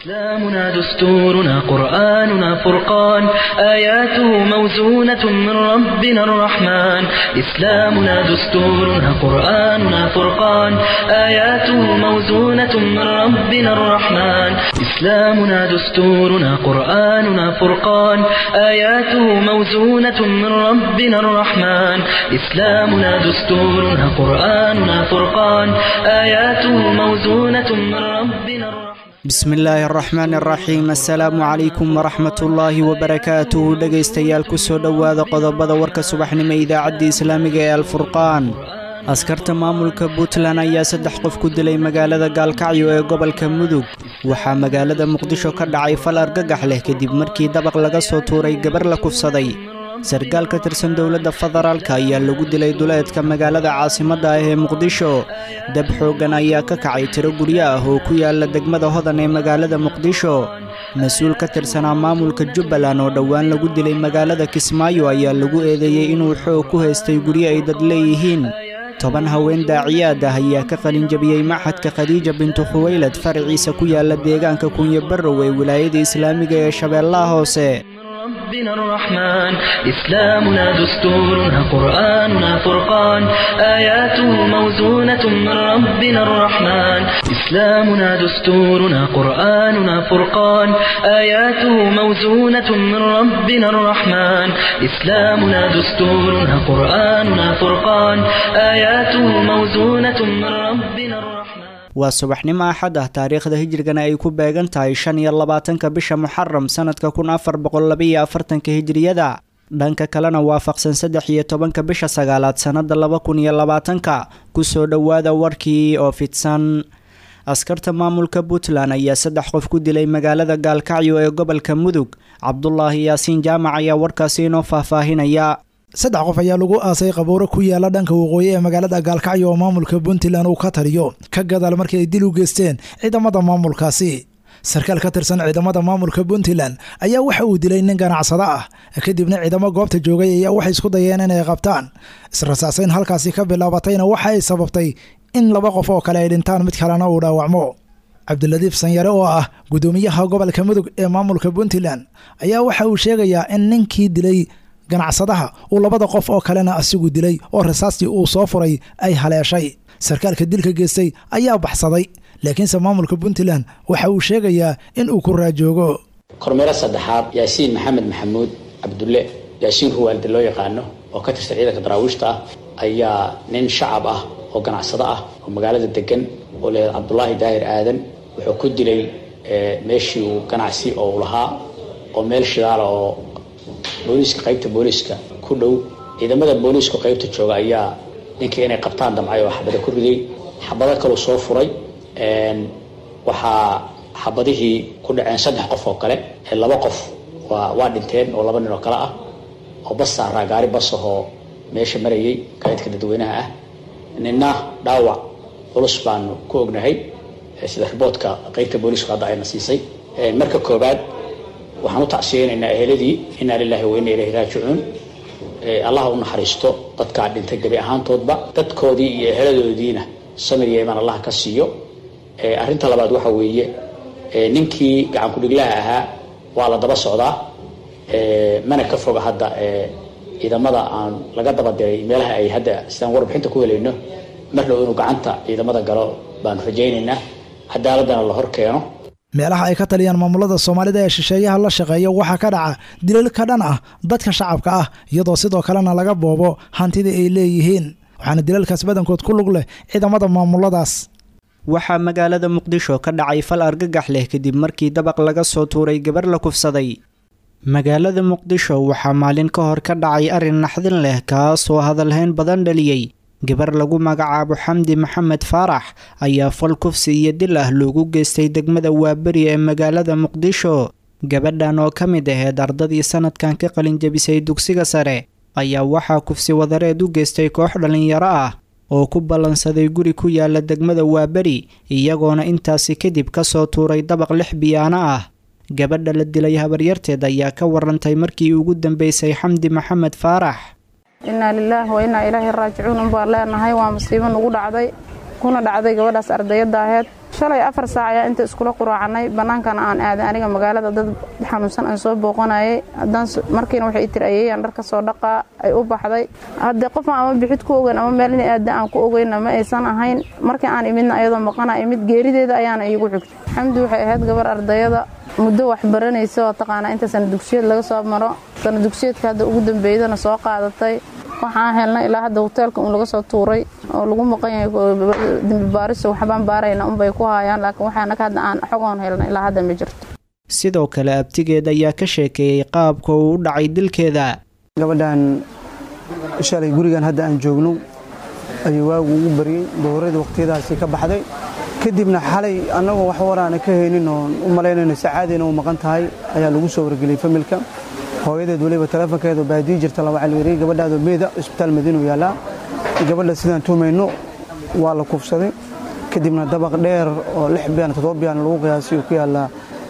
إسلامنا دستورنا قرآننا فرقان آياته موزونة من ربنا الرحمن إسلامنا دستورنا قرآننا فرقان آياته موزونة من ربنا الرحمن إسلامنا دستورنا قرآننا فرقان آياته موزونة من ربنا الرحمن إسلامنا دستورنا قرآننا فرقان آياته موزونة من ربنا الرحمن bismi illaahi araxmaan araxiim assalaamu calaykum waraxmatullaahi wabarakaatuhu dhegaystayaal ku soo dhowaada qodobada warka subaxnimo idaacadda islaamiga ee alfurqaan askarta maamulka puntland ayaa saddex qof ku dilay magaalada gaalkacyo ee gobolka mudug waxaa magaalada muqdisho ka dhacay fal argagax leh kadib markii dabaq laga soo tuuray gabar la kufsaday sarkaal ka tirsan dowladda federaalka ayaa lagu dilay duleedka magaalada caasimadda ah ee muqdisho dab xooggan ayaa ka kacay tiro guryo ah oo ku yaala degmada hodan ee magaalada muqdisho mas-uul ka tirsanaa maamulka jubbaland oo dhowaan lagu dilay magaalada kismaayo ayaa lagu eedeeyey inuu xoog ku haystay guryo ay dad leeyihiin toban haween daaciyaad ah ayaa ka qalinjabiyey maxadka khadiija bintu khuweylad faraciisa ku yaala deegaanka kunyo barrow ee wilaayada islaamiga ee shabeellaha hoose ربنا الرحمن إسلامنا دستورنا قرآننا فرقان آياته موزونة من ربنا الرحمن إسلامنا دستورنا قرآننا فرقان آياته موزونة من ربنا الرحمن إسلامنا دستورنا قرآننا فرقان آياته موزونة من ربنا الرحمن waa subaxnimo axad ah taariikhda hijrigana ay ku beegan tahay shan iyo labaatanka bisha muxaram sanadka kun afar boqol labaiyo afartanka hijriyada dhanka kalena waafaqsan saddex iyo tobanka bisha sagaalaad sannada laba kun iyo labaatanka kusoo dhowaada warkii oo fidsan askarta maamulka puntland ayaa saddex qof ku dilay magaalada gaalkacyo ee gobolka mudug cabdulaahi yaasiin jaamac ayaa warkaasi inoo faahfaahinaya saddex qof ayaa lagu aasay qabuuro ku yaala dhanka waqooyi ee magaalada gaalkacyo oo maamulka puntland uu ka taliyo ka gadaal markii ay dil u geysteen ciidamada maamulkaasi sarkaal ka tirsan ciidamada maamulka puntland ayaa waxa uu dilay nin ganacsado ah kadibna ciidamo goobta joogay ayaa waxay isku dayeen inay qabtaan israsaasayn halkaasi ka bilaabatayna waxa ay sababtay in laba qof oo kale ay dhintaan mid kalena uu dhaawacmo cabdiladiif sanyare oo ah guddoomiyaha gobolka mudug ee maamulka puntland ayaa waxa uu sheegayaa in ninkii dilay ganacsadaha uu labada qof oo kalena asigu dilay oo rasaastii uu soo furay ay haleeshay sarkaalka dilka geystay ayaa baxsaday laakiinse maamulka puntland waxa uu sheegayaa in uu ku raajoogo kormeero saddexaad yaasiin maxamed maxamuud cabdulle yaasiin ruwaalde loo yaqaano oo ka tirsan ciidanka daraawiishta ah ayaa nin shacab ah oo ganacsado ah oo magaalada degan oo leeyahay cabdulaahi daahir aadan wuxuu ku dilay meeshii uu ganacsi oo u lahaa oo meel shidaala oo booliiska qaybta booliiska ku dhow ciidamada booliisku qaybta jooga ayaa ninkii inay qabtaan damcay oo xabada ku riday xabado kaleu soo furay waxaa xabadihii ku dhaceen saddex qof oo kale laba qof waa waa dhinteen oo laba nin oo kale ah oo bas saaraa gaari bas ahoo meesha marayay gaadidka dadweynaha ah ninna dhaawac culus baanu ku ognahay sida riboodka qaybta booliisku hadda ayna siisay marka koobaad waxaan u tacsiyeynaynaa eheladii inaa lilaahi wa inna ilayhi raajicuun allah u naxariisto dadkaa dhintay gebi ahaantoodba dadkoodii iyo eheladoodiina samir iyo imaan allah ka siiyo arrinta labaad waxa weeye ninkii gacan ku-dhiglaha ahaa waa la daba socdaa mana ka foga hadda ciidamada aan laga daba diray meelaha ay hadda sidaan warbixinta ku helayno mar dhow inuu gacanta ciidamada galo baanu rajaynaynaa cadaaladana la hor keeno meelaha ay ka taliyaan maamulada soomaalida ee shisheeyaha la shaqeeya waxaa ka dhaca dilal ka dhan ah dadka shacabka ah iyadoo sidoo kalena laga boobo hantidii ay leeyihiin waxaana dilalkaas badankood ku lug leh ciidamada maamuladaas waxaa magaalada muqdisho ka dhacay fal argagax leh kadib markii dabaq laga soo tuuray gabar la kufsaday magaalada muqdisho waxaa maalin ka hor ka dhacay arrin naxdin leh kaasoo hadalhayn badan dhaliyey gabar lagu magacaabo xamdi maxamed faarax ayaa fal kufsi iyo dil ah loogu geystay degmada waaberi ee magaalada muqdisho gabadhan oo ka mid aheyd ardadii sanadkan ka qalinjabisay dugsiga sare ayaa waxaa kufsi wadareed u geystay koox dhallinyaro ah oo ku ballansaday guri ku yaala degmada waaberi iyagoona intaasi kadib ka soo tuuray dabaq lix biyaano ah gabadha la dilay habaryarteed ayaa ka warantay markii ugu dambeysay xamdi maxamed faarax innaa lilaahi wa innaa ilaahi raajicuun unbaan leenahay waa musiibo nugu dhacday kuna dhacday gabadhaas ardayadda aheyd shalay afar saac ayaa inta iskula quraacanay bannaankana aan aaday aniga magaalada dad xanuunsan aan soo booqanayay haddaan markiina waxay tiri ayeeyaan dhar ka soo dhaqaa ay u baxday haddee qofaan ama bixid ku ogeyn ama meel inay aada aan ku ogeynna ma aysan ahayn markii aan imidna ayadoo maqana imid geerideeda ayaana iigu xigtay xamdi waxay ahayd gabar ardayada muddo wax baranaysa oo taqaanaa inta sana dugsiyeed laga soo maro sana dugsiyeedka hadda ugu dambeydana soo qaadatay waxaan helnay ilaa hadda hoteelka un laga soo tuuray oo lagu maqan yahay dembi baariso waxbaan baarayna unbay ku haayaan laakiin waxaanaka hadda aan xogoon helnay ilaa hadda ma jirto sidoo kale abtigeed ayaa ka sheekeeyey qaabka uu u dhacay dilkeeda gabadhan shalay gurigan hadda aan joogno ayuu waagu ugu baryey dowradii waqtiyadaasi ka baxday kadibna xalay annagoo wax waraana ka haynin oon u malaynayno sacaadina u maqan tahay ayaa lagu soo wargeliyey familka hooyadeed weliba teleefonkeedu baadii jirta laba calweeriye gabadhaadoo meeda isbitaal madiinu yaallaa gabadha sidaan tuumayno waa la kufsaday kadibna dabaq dheer oo lix biyaan toddoba biyaan lagu qiyaasay oo ku yaallaa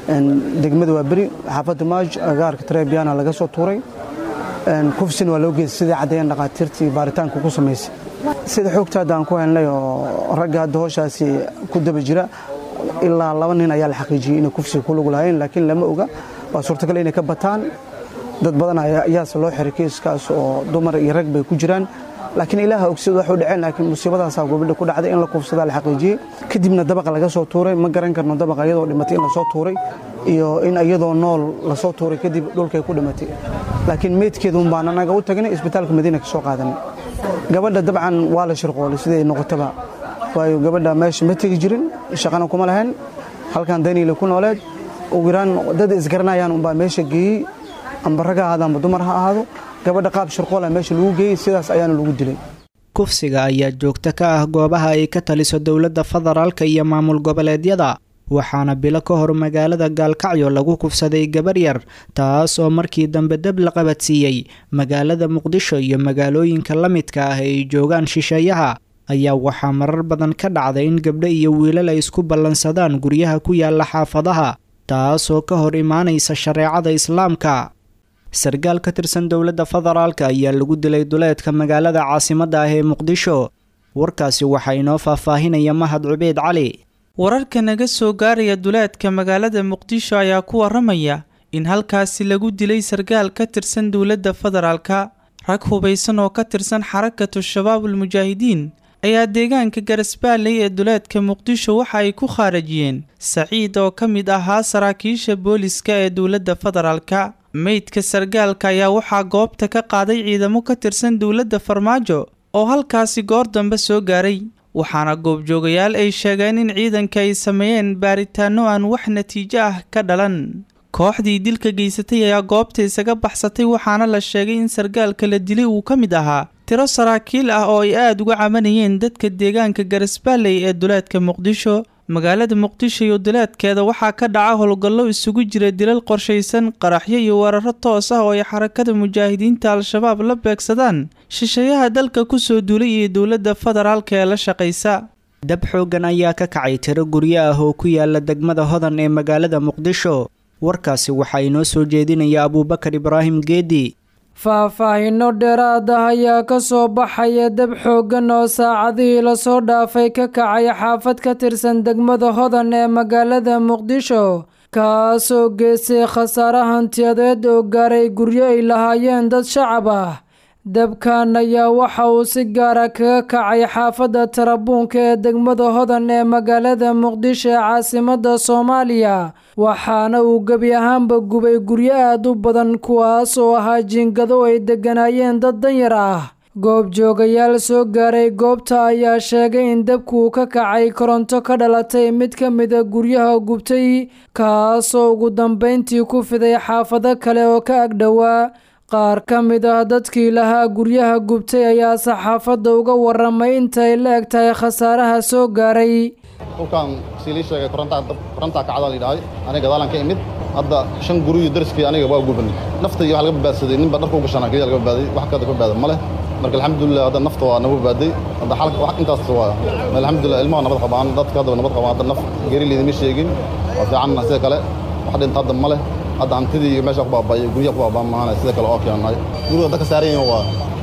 degmada waa beri xaafadda maaj agaarka tareebiyana laga soo tuuray kufsina waa loo geystay sidai caddeeyeen dhaqaatiirtii baaritaanka ku samaysay sida xoogta hadda aan ku helnay oo ragga hadda hooshaasi ku daba jira ilaa laba nin ayaa la xaqiijiyey inay kufsiga ku lug lahayn laakiin lama oga waa suurtagal inay ka bataan dad badan ayaase loo xiray kiiskaas oo dumar iyo rag bay ku jiraan laakiin ilaaha ogsid wax u dhaceen laakiin musiibadaasaa gobadha ku dhacday in la kufsadaa la xaqiijiyey kadibna dabaqa laga soo tuuray ma garan karno dabaqa iyadoo dhimatay in lasoo tuuray iyo in iyadoo nool lasoo tuuray kadib dhulkay ku dhimatay laakiin meydkeeda un baan anaga u tagnay isbitaalka madiina ka soo qaadanay gabadha dabcan waa la shirqoolay siday noqotaba waayo gabadha meesha ma tegi jirin shaqana kuma lahayn halkan daniile ku nooleed ugu yaraan dad isgaranayaan unbaa meesha geeyey amba rag ha ahaado amba dumar ha ahaado gabadha qaab shirqoola meesha lagu geeyey sidaas ayaana lagu dilay kufsiga ayaa joogto ka ah goobaha ay ka taliso dowladda federaalka iyo maamul goboleedyada waxaana bilo ka hor magaalada gaalkacyo lagu kufsaday gabar yar taas oo markii dambe dab la qabadsiiyey magaalada muqdisho iyo magaalooyinka la midka ah ay joogaan shisheeyaha ayaa waxaa marar badan ka dhacday in gabdho iyo wiilal ay isku ballansadaan guryaha ku yaala xaafadaha taasoo ka hor imaanaysa shareecada islaamka sarkaal ka tirsan dowladda federaalka ayaa lagu dilay duleedka magaalada caasimadda ah ee muqdisho warkaasi waxaa inoo faahfaahinaya mahad cubeyd cali wararka naga soo gaaraya duleedka magaalada muqdisho ayaa ku waramaya in halkaasi lagu dilay sarkaal ka tirsan dowladda federaalka rag hubaysan oo ka tirsan xarakatu shabaabul mujaahidiin ayaa deegaanka garasbaaley ee duleedka muqdisho waxa ay ku khaarajiyeen saciid oo ka mid ahaa saraakiisha booliska ee dowladda federaalka meydka sarkaalka ayaa waxaa goobta ka qaaday ciidamo ka tirsan dowladda farmaajo oo halkaasi goor dambe soo gaaray waxaana goobjoogayaal ay sheegeen in ciidanka ay sameeyeen baaritaanno aan wax natiijo ah ka dhalan kooxdii dilka geysatay ayaa goobta isaga baxsatay waxaana la sheegay in sarkaalka la dilay uu ka mid ahaa tiro saraakiil ah oo ay aada uga cabanayeen dadka deegaanka garasbaaley ee duleedka muqdisho magaalada muqdisho iyo duleedkeeda waxaa ka dhaca howlgallo isugu jira dilal qorshaysan qaraxyo iyo weeraro toos ah oo ay xarakada mujaahidiinta al-shabaab la beegsadaan shisheeyaha dalka kusoo duulay iyo dowladda federaalka ee la shaqaysa dab xooggan ayaa ka kacay tiro guryo ah oo ku yaala degmada hodan ee magaalada muqdisho warkaasi waxaa inoo soo jeedinaya abuubakar ibraahim geedi faahfaahinno dheeraad ah ayaa ka soo baxaya dab xooggan oo saacadihii lasoo dhaafay ka kacay xaafad ka tirsan degmada hodan ee magaalada muqdisho kaasoo geystay khasaare hantiyadeed oo gaaray guryo ay lahaayeen dad shacab ah dabkan ayaa waxa uu si gaara kaga kacay xaafadda tarabuunka ee degmada hodan ee magaalada muqdisho ee caasimadda soomaaliya waxaana uu gebi ahaanba gubay guryo aad u badan kuwaas oo ahaa jiingado ay degganaayeen dad danyar ah goobjoogayaal soo gaaray goobta ayaa sheegay in dabkuu ka kacay koronto ka dhalatay mid ka mida guryaha gubtay kaasoo ugu dambayntii ku fiday xaafado kale oo ka agdhowaa qaar ka mid ah dadkii lahaa guryaha gubtay ayaa saxaafadda uga waramay intay la eg tahay khasaaraha soo gaaray dhulkaan siilii sheegay korontaa kacdaa layidhahday aniga gadaalan ka imid hadda shan guriyo dariskii aniga waa gubanay nafta iyo wax laga badbaadsaday ninba dharka u gashana keliya laga badbaaday wax kada ka badbaada ma leh marka alxamdulilah hadda nafta waa nagu badbaaday hadda xalka wax intaas waa alxamdulilah ilmaha nabad qabaan dadka hadda nabad qabaan hadda naf geri liidama sheegin waa fiicanna sida kale wax dhinta hadda ma leh hadda hantidii iyo meesha ku baaba'ay guryaha ku baaba'an maahane sida kale oo keenay guriga dadka saaran yihiin waa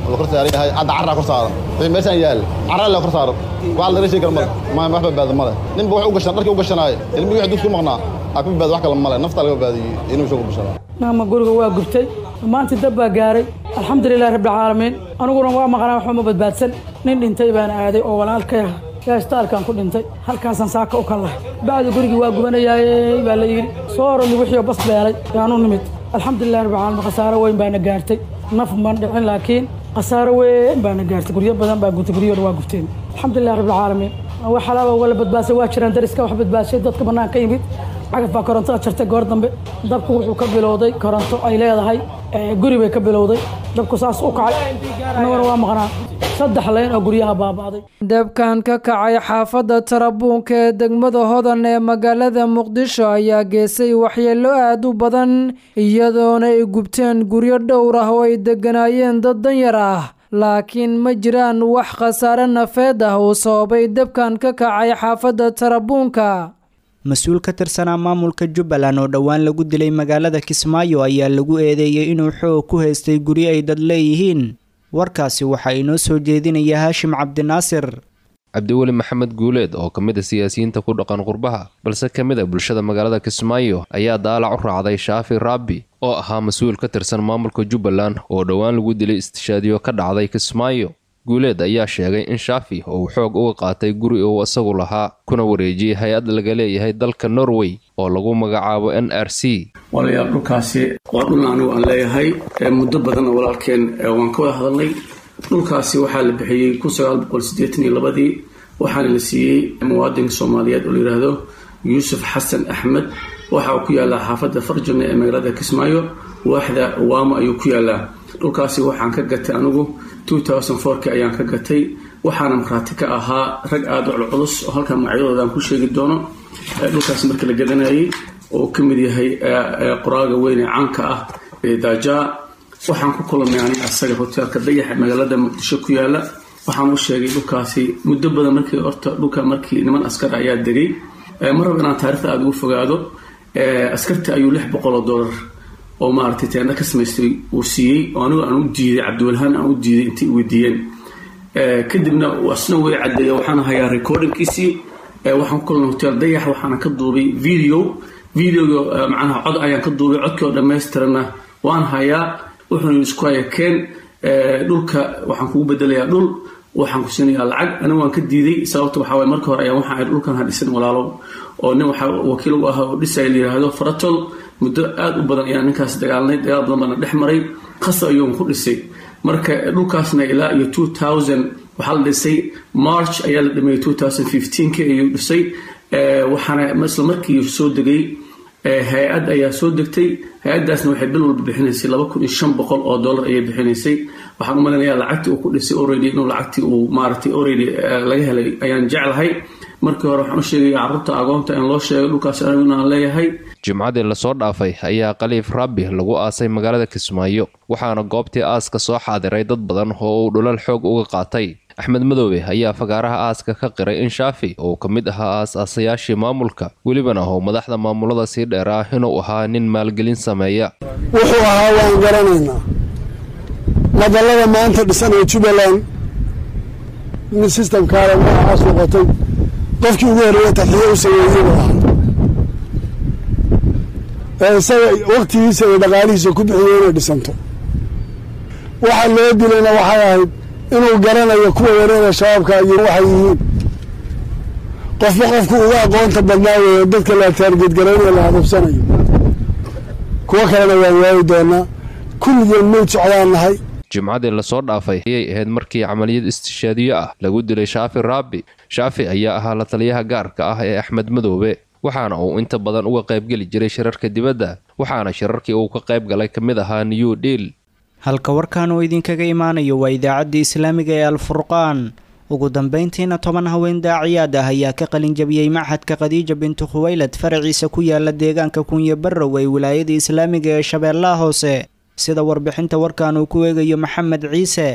la kor saaran yahay hadda carraa kor saaran wixii meeshaan yaal carraa la kor saaran wax laga sheegi karo male ma wax badbaado male ninba wax u gashan dharkii u gashanaaye ilmigii wax dugsi maqnaa aa ka badbaado wax kale male naftaa laga badbaadiyey inuu shoogu gashanaa naama guriga waa gubtay maanta dab baa gaaray alxamdulilahi rabbilcaalamiin aniguna waa maqnaa waxba ma badbaadsan nin dhintay baan aaday oo walaalkay ah gaastaalkaan ku dhintay halkaasaan saaka u kallahay bacdi gurigii waa gubanayaaye baa la yidhi soo oroli wixii bas beelay yaanu nimid alxamdulilahi rabbilcaalamiin khasaaro weyn baana gaartay naf man dhicin laakiin khasaaro weyn baana gaartay guryo badan baa gutay guryahooda waa gubteen alxamdulilahi rabbilcaalamiin wax halaaba wala badbaasay waa jiraan dariska wax badbaashay dadka bannaan ka yimid cagaf baa korontada jartay goor dambe dabku wuxuu ka bilowday koronto ay leedahay guri bay ka bilowday dabku saas u kacay annaguna waa maqnaa saddex leyn oo guryaha baaba'day dabkan ka kacay xaafadda tarabuunka ee degmada hodan ee magaalada muqdisho ayaa geesay waxyeello aad u badan iyadoona ay gubteen guryo dhowr ah oo ay degganaayeen dad danyar ah laakiin ma jiraan wax khasaare nafeed ah uu sababay dabkan ka kacay xaafadda tarabuunka mas-uul ka tirsanaa maamulka jubbaland oo dhowaan lagu dilay magaalada kismaayo ayaa lagu eedeeyey inuu xoog ku haystay guryo ay dad leeyihiin warkaasi waxaa inoo soo jeedinaya haashim cabdinaasir cabdiweli maxamed guuleed oo ka mid a siyaasiyiinta ku dhaqan qurbaha balse ka mid a bulshada magaalada kismaayo ayaa daalac u raacday shaafi raabi oo ahaa mas-uul ka tirsan maamulka jubbaland oo dhowaan lagu dilay istishaadiyo ka dhacday kismaayo guuleed ayaa sheegay in shaafi uu xoog uga qaatay guri uu isagu lahaa kuna wareejiyey hay-ad laga leeyahay dalka norway oo lagu magacaabo n r c walayaal dhulkaasi waa dhul anigu aan leeyahay muddo badanna walaalkeen waan ka wada hadalnay dhulkaasi waxaa la bixiyey kun sagaal boqol siddeetan iyo labadii waxaana la siiyey muwaadinka soomaaliyeed oo layidhaahdo yuusuf xasan axmed waxa uu ku yaallaa xaafadda farjana ee magaalada kismaayo waaxda waamo ayuu ku yaallaa dhulkaasi waxaan ka gatay anigu ki ayaan ka gatay waxaana markhaati ka ahaa rag aada u culculus oo halkan magacyadooda aan ku sheegi doono dhulkaasi marka la gadanayay oo ka mid yahay qoraaga weyn ee caanka ah ee daajaa waxaan ku kulamay aniga asaga hoteelka dayaxa magaalada muqdisho ku yaala waxaan u sheegay dhulkaasi muddo badan markii horta dhulka markii niman askar ayaa degay ma rabo inaan taarikhda aada ugu fogaado askarta ayuu lix boqol oo dollar oo maaragtay teenda ka samaystay uu siiyey oo anigu aan u diiday cabdiwalhaan aan u diiday intay weydiiyeen kadibna asna way caddeeya waxaan hayaa recordingkiisii waxaan ku kulnay hotel dayax waxaana ka duubay video videoga macnaha cod ayaan ka duubay codkii oo dhammaystirana waan hayaa wuxuuna isku haya keen dhulka waxaan kugu bedelayaa dhul waxaan ku siinayaa lacag anigu waan ka diiday sababta waxaa waye marka hore ayaan waxaan dhulkan ha dhisan walaalo oo nin waxaa wakiil u ah oo dhisaya la yidhaahdo faratol muddo aada u badan ayaan ninkaas dagaalnay dagaal badan baana dhex maray qasab ayuun ku dhisay marka dhulkaasna ilaa iyo two thousand waxaa la dhisay march ayaa la dhameeyey two thousand fifteenki ayuu dhisay waxaana isla markii soo degay hay-ad ayaa soo degtay hay-adaasna waxay bil walba bixinaysay laba kun iyo shan boqol oo dollar ayay bixinaysay waxaan u malaynayaa lacagtii uu ku dhisay already inuu lacagtii uu maaragtay already laga helay ayaan jeclahay markii hore waxaan u sheegaya carruurta agoonta in loo sheego dhulkaas aniguna aan leeyahay jimcadii lasoo dhaafay ayaa khaliif rabbi lagu aasay magaalada kismaayo waxaana goobtii aaska soo xaadiray dad badan oo uu dhulal xoog uga qaatay axmed madoobe ayaa fagaaraha aaska ka qiray in shaafi uu ka mid ahaa aas-aasayaashii maamulka welibana oo madaxda maamulada sii dheeraa inuu ahaa nin maalgelin sameeya wuxuu ahaa waan garanaynaa madallada maanta dhisanaya jubbaland mid sistamkaale magacaas noqotay qofkii ugu horreeya taxiye u sameeyey buu ahaa ee isaga waktigiisa iyo dhaqaalihiisa ku bixiyey inay dhisanto waxa loo dilayna waxay ahayd inuu garanayo kuwa wareega shabaabka iyo waxay yihiin qofba qofku uga aqoonta badnaa weeye dadka la taargeedgaraynayo la hadubsanayo kuwo kalena waan waayi doonaa kulligeen mayd socdaan nahay jimcadii lasoo dhaafay ayay ahayd markii camaliyad istishaadiyo ah lagu dilay shaafi raabi shaafi ayaa ahaa la taliyaha gaarka ah ee axmed madoobe waxaana uu inta badan uga qaybgeli jiray shirarka dibadda waxaana shirarkii uu ka qayb galay ka mid ahaa new deal halka warkan uu idinkaga imaanayo waa idaacaddii islaamiga ee alfurqaan ugu dambayntiina toban haween daaciyaad ah ayaa ka qalinjabiyey machadka khadiija bintu khuwaylad faraciisa ku yaala deegaanka kunye barrow ee wilaayada islaamiga ee shabeellaha hoose sida warbixinta warkan uu ku eegayo maxamed ciise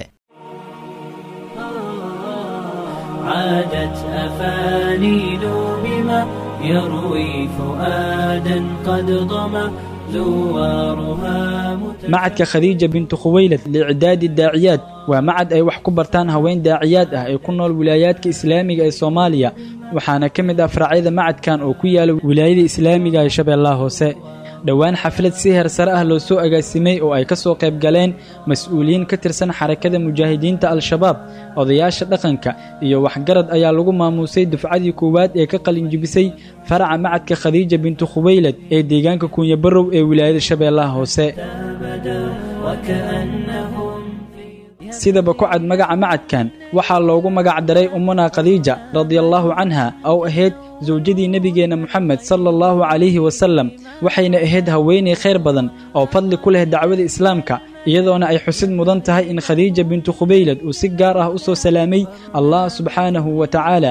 عادت أفانيل بما يروي فؤادا قد ضمى زوارها macadka khadiija bintu khuwaylad liicdaadi daaciyaad waa macad ay wax ku bartaan haween daaciyaad ah ee ku nool wilaayaadka islaamiga ee soomaaliya waxaana ka mid ah faracyada macadkan oo ku yaala wilaayada islaamiga ee shabeellaha hoose dhowaan xaflad si heer sare ah loo soo agaasimay oo ay ka soo qayb galeen mas-uuliyiin ka tirsan xarakada mujaahidiinta al-shabaab odayaasha dhaqanka iyo waxgarad ayaa lagu maamuusay dufcadii koowaad ee ka qalinjibisay faraca macadka khadiija bintu khuwaylad ee deegaanka kuunya barrow ee wilaayada shabeellaha hoose sidaba ku cad magaca macadkan waxaa loogu magac daray ummuna khadiija radiallaahu canha oo ahayd sawjadii nebigeenna moxamed sala allahu calayhi wasallam waxayna ahayd haweenay khayr badan oo fadli ku leh dacwada islaamka iyadoona ay xusid mudan tahay in khadiija bintu khubaylad uu si gaar ah u soo salaamay allah subxaanahu wa tacaala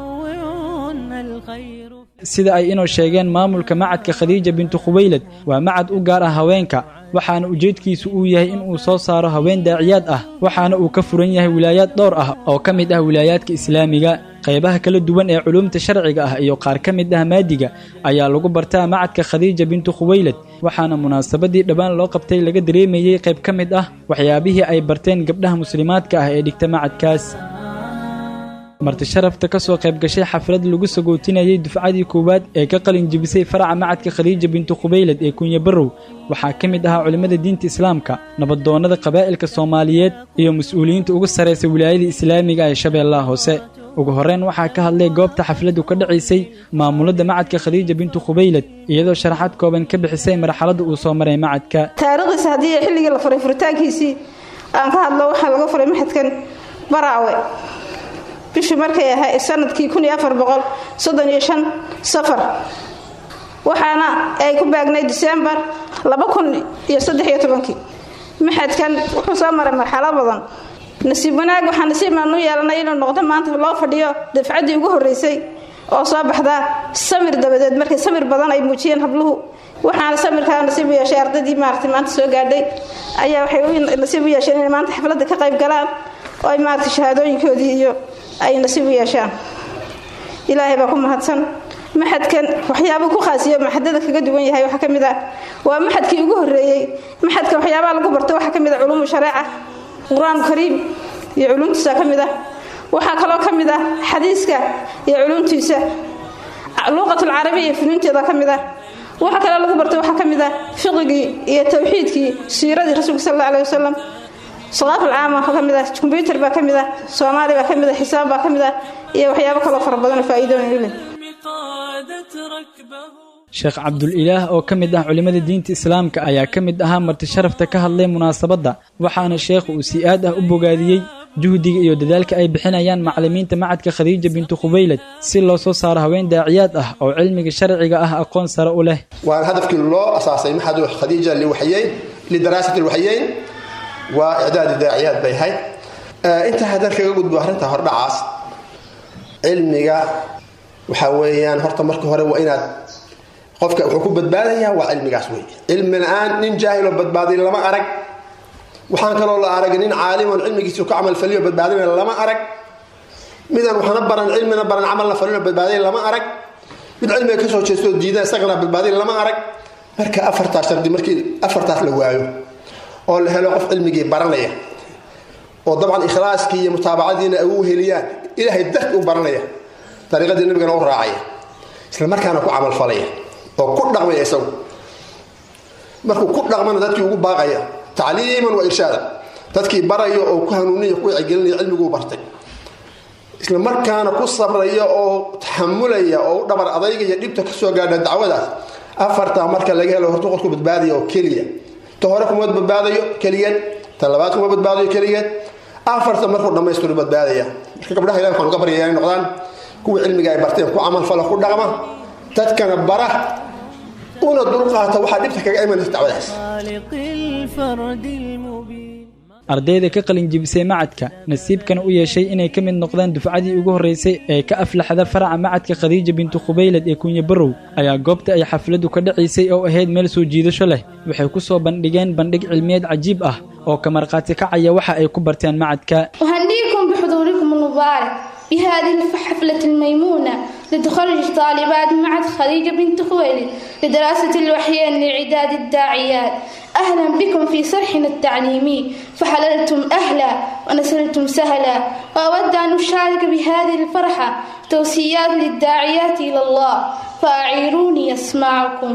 sida ay inoo sheegeen maamulka macadka khadiija bintu khubaylad waa macad u gaar ah haweenka waxaana ujeedkiisu uu yahay in uu soo saaro haween daaciyaad ah waxaana uu ka furan yahay wilaayaad dhowr ah oo ka mid ah wilaayaadka islaamiga qaybaha kala duwan ee culuumta sharciga ah iyo qaar ka mid ah maadiga ayaa lagu bartaa macadka khadiija bintu khuwaylad waxaana munaasabadii dhowaan loo qabtay laga dareemayey qayb ka mid ah waxyaabihii ay barteen gabdhaha muslimaadka ah ee dhigta macadkaas marti sharafta ka soo qayb gashay xaflad lagu sagootinayay dufcadii koowaad ee ka qalin jibisay faraca macadka khadiija bintu khubaylad ee kunya barrow waxaa ka mid ahaa culimmada diinta islaamka nabadoonnada qabaa'ilka soomaaliyeed iyo mas-uuliyiinta ugu sarraysa wilaayada islaamiga ee shabeellaha hoose ugu horreyn waxaa ka hadlay goobta xafladdu ka dhacaysay maamulada macadka khadiija bintu khubaylad iyadoo sharaxaad kooban ka bixisay marxaladda uu soo maray macadka taariikhdiisa haddii xilligii la furay furitaankiisii aan ka hadlo waxaa laga furay maxadkan baraawe bishii markay ahay sanadkii safar waxaana ay ku baagnay disembar maxadkan wuxuu soo maray marxalo badan nasiib wanaag waxaa nasiibaan u yeelanay inuu noqdo maanta loo fadhiyo dafcaddii ugu horreysay oo soo baxdaa samir dabadeed markay samir badan ay muujiyeen habluhu waxaana samirkaa nasiib u yeeshay ardaydii maarata maanta soo gaadhay ayaa waxay nasiib u yeesheen inay maanta xafladda ka qayb galaan oo ay maarata shahaadooyinkoodii iyo ay nasiib u yeeshaan ilaahay baa ku mahadsan maxadkan waxyaabuu ku khaasiyo maxadada kaga duwan yahay waxaa ka mid ah waa maxadkii ugu horreeyey maxadka waxyaabaha lagu barto waxaa ka mid ah culuumu shareeca qur-aan kariim iyo culuumtiisa ka mid ah waxaa kaloo ka mid ah xadiiska iyo culuumtiisa luuqatul carabiya iyo funuunteeda ka mid ah waxa kaloo lagu barto waxaa ka mid ah fiqigii iyo tawxiidkii siiradii rasuulka sal alla alih wasalam saqaafal caama waxaa ka mid ah kombyuutar baa ka mid ah soomaali baa ka mid ah xisaab baa ka mid ah iyo waxyaabo kaloo fara badan oo faa'iidooyin u leh sheekh cabdul-ilaah oo ka mid ah culimmada diinta islaamka ayaa ka mid ahaa marti sharafta ka hadlay munaasabadda waxaana sheekhu uu si aad ah u bogaadiyey juhdiga iyo dadaalka ay bixinayaan macallimiinta macadka khadiija bintu khubaylad si loo soo saaro haween daaciyaad ah oo cilmiga sharciga ah aqoon sare u leh waana hadafkii loo asaasay maxad khadiija liwaxyeyn lidaraasati lwaxyeyn waa icdaadi daaciyaad bay ahayd intaa haddaan kaga gudbo arrinta hordhacaas cilmiga waxaa weeyaan horta marka hore waa inaad qofka wuxuu ku badbaadayaa waa cilmigaas wey cilmi la-aan nin jaahiloo badbaaday lama arag waxaan kaloo la arag nin caaliman cilmigiisu ka camalfaliyo badbaadina lama arag midaan waxna baran cilmina baran camalna falino badbaaday lama arag mid cilmiga kasoo jeestoo diidan isagana badbaaday lama arag marka afartaas shardi markii afartaas la waayo oo la helo qof cilmigii baranaya oo dabcan ikhlaaskii iyo mutaabacadiina ay u heliyaan ilaahay darti u baranaya dariiqadii nabigana u raacaya isla markaana ku camalfalaya oo ku dhaqmaya isagu markuu ku dhaqmana dadkii ugu baaqaya tacliiman wa irshaada dadkii baraya oo ku hanuuniya ku wacyigelinaya cilmiguu bartay isla markaana ku sabraya oo taxamulaya oo u dhabar adaygaya dhibta kasoo gaadha dacwadaas afartaa marka laga helo horta qofku badbaadaya oo keliya ta hore kuma badbaadayo keligeed ta labaad kuma badbaadayo keligeed afarta markuu dhammaystiro badbaadaya marka gabdhaha ilahi waxaan uga baryaya inay noqdaan kuwa cilmiga ay barteen ku camalfala ku dhaqma dadkana bara una dulqaata waxaa dhibta kaga imanaysa dacwadaas ardayda ka qalin jibisay macadka nasiibkana u yeeshay inay ka mid noqdaan dufcadii ugu horreysay ee ka aflaxda faraca macadka khadiija bintu khubaylad ee kunya barrow ayaa goobta ay xafladdu ka dhacaysay oo ahayd meel soo jiidasho leh waxay ku soo bandhigeen bandhig cilmiyeed cajiib ah oo ka markhaati kacaya waxa ay ku barteen macadka أهنيكم بحضوركم المبارك بهذه الحفلة الميمونة لتخرج طالبات معهد خديجة بنت خويلد لدراسة الوحيين لإعداد الداعيات أهلا بكم في صرحنا التعليمي فحللتم أهلا ونسلتم سهلا وأود أن أشارك بهذه الفرحة توصيات للداعيات إلى الله فأعيروني أسمعكم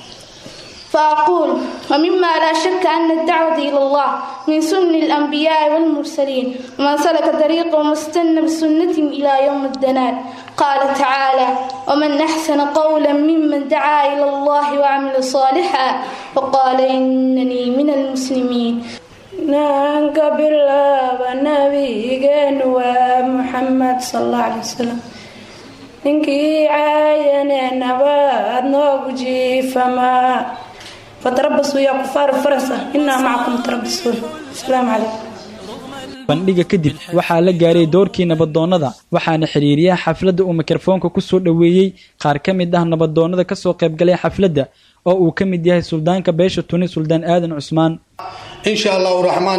فأقول ومما لا شك أن الدعوة إلى الله من سنن الأنبياء والمرسلين ومن سلك طريقهم واستنى بسنتهم إلى يوم الدنال قال تعالى ومن أحسن قولا ممن دعا إلى الله وعمل صالحا وقال إنني من المسلمين naanka bilaaba nabigeenu waa muxamed sal alla alay wasalam ninkii caayane nabaad noogu jiifamaa fatarabasuu yaa kufaaru farasa inaa macakum tarabasuun asalaamu calaykum bandhiga kadib waxaa la gaaray doorkii nabadoonnada waxaana xiriiriyaha xafladda uu mikrofoonka ku soo dhoweeyey qaar ka mid ah nabadoonnada ka soo qaybgalay xafladda oo uu ka mid yahay suldaanka beesha tuni suldaan aadan cusmaan insha allahu raxmaan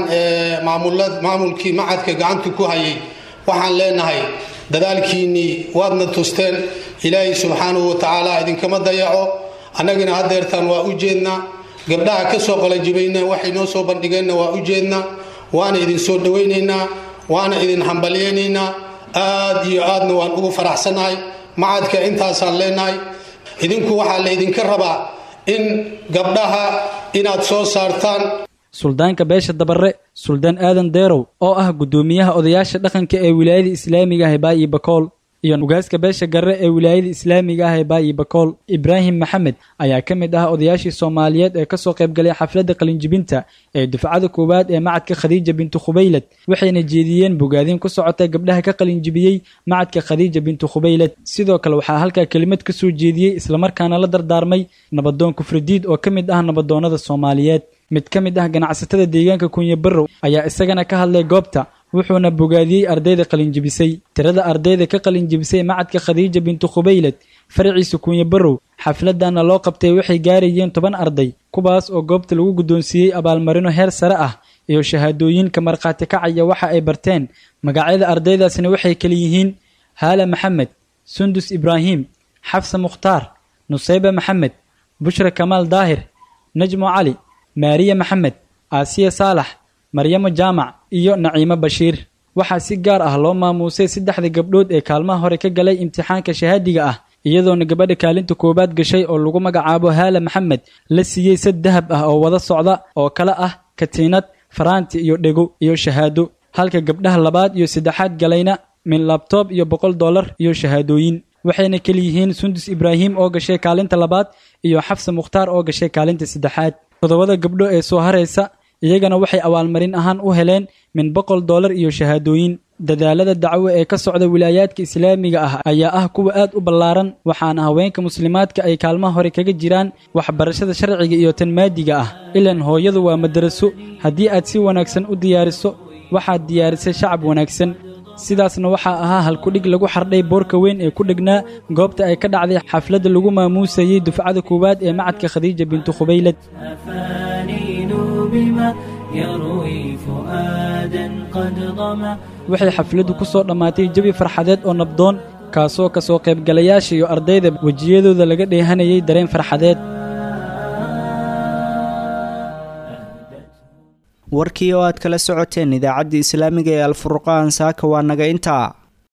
maamulkii macadka gacanta ku hayay waxaan leenahay dadaalkiinnii waadna tusteen ilaahay subxaanahu watacaala idinkama dayaco annagana hadeertaan waa u jeednaa gabdhaha ka soo qalajibayna waxay noo soo bandhigeenna waa u jeednaa waana idin soo dhowaynaynaa waana idin hambalyaynaynaa aad iyo aadna waan ugu faraxsannahay macadka intaasaan leenahay idinku waxaa la idinka rabaa in gabdhaha inaad soo saartaan suldaanka beesha dabare suldaan aadan deerow oo ah guddoomiyaha odayaasha dhaqanka ee wilaayada islaamiga ah ee baayi bakool iyo ugaaska beesha garre ee wilaayada islaamiga ah ee baayi bakool ibraahim maxamed ayaa ka mid ah odayaashii soomaaliyeed ee kasoo qaybgalay xafladda qalinjibinta ee dufcada koowaad ee macadka khadiija bintu khubaylad waxayna jeediyeen bogaadin ku socota gabdhaha ka qalinjibiyey macadka khadiija bintu khubaylad sidoo kale waxaa halkaa kelimad ka soo jeediyey islamarkaana la dardaarmay nabadoon kufridiid oo ka mid ah nabadoonnada soomaaliyeed mid ka mid ah ganacsatada deegaanka kunye barrow ayaa isagana ka hadlay goobta wuxuuna bogaadiyey ardayda qalinjibisay tirada ardayda ka qalinjibisay macadka khadiija bintu khubaylad faraciisa kunye barrow xafladana loo qabtay waxay gaarayeen toban arday kuwaas oo goobta lagu guddoonsiiyey abaalmarino heer sare ah iyo shahaadooyinka markhaati kacaya waxa ay barteen magacyada ardaydaasna waxay kala yihiin haala maxamed sundus ibraahim xafsa mukhtaar nusayba maxamed bushra kamaal daahir najmo cali maariya maxamed aasiya saalax maryamo jaamac iyo naciimo bashiir waxaa si gaar ah loo maamuusay saddexda gabdhood ee kaalmaha hore ka galay imtixaanka shahaadiga ah iyadoona gabadha kaalinta koowaad gashay oo lagu magacaabo haala maxamed la siiyey sad dahab ah oo wada socda oo kale ah katiinad faraanti iyo dhego iyo shahaado halka gabdhaha labaad iyo saddexaad galayna min labtoob iyo boqol dollar iyo shahaadooyin waxayna keliyihiin sundus ibraahim oo gashay kaalinta labaad iyo xafsa mukhtaar oo gashay kaalinta saddexaad toddobada gabdho ee soo haraysa iyagana waxay abaalmarin ahaan u heleen min boqol dollar iyo shahaadooyin dadaalada dacwo ee ka socda wilaayaadka islaamiga ah ayaa ah kuwa aad u ballaaran waxaana haweenka muslimaadka ay kaalmaha hore kaga jiraan waxbarashada sharciga iyo tan maadiga ah ilan hooyadu waa madaraso haddii aad si wanaagsan u diyaariso waxaad diyaarisay shacab wanaagsan sidaasna waxaa ahaa halkudhig lagu xardhay boorka weyn ee ku dhegnaa goobta ay ka dhacday xafladda lagu maamuusayey dufcada koowaad ee macadka khadiija bintu khubaylad waxay xafladdu ku soo dhammaatay jabi farxadeed oo nabdoon kaasoo ka soo qaybgalayaasha iyo ardayda wejiyadooda laga dheehanayay dareen farxadeed warkii oo aad kala socoteen idaacaddii islaamiga ee alfurqaan saaka waa naga intaa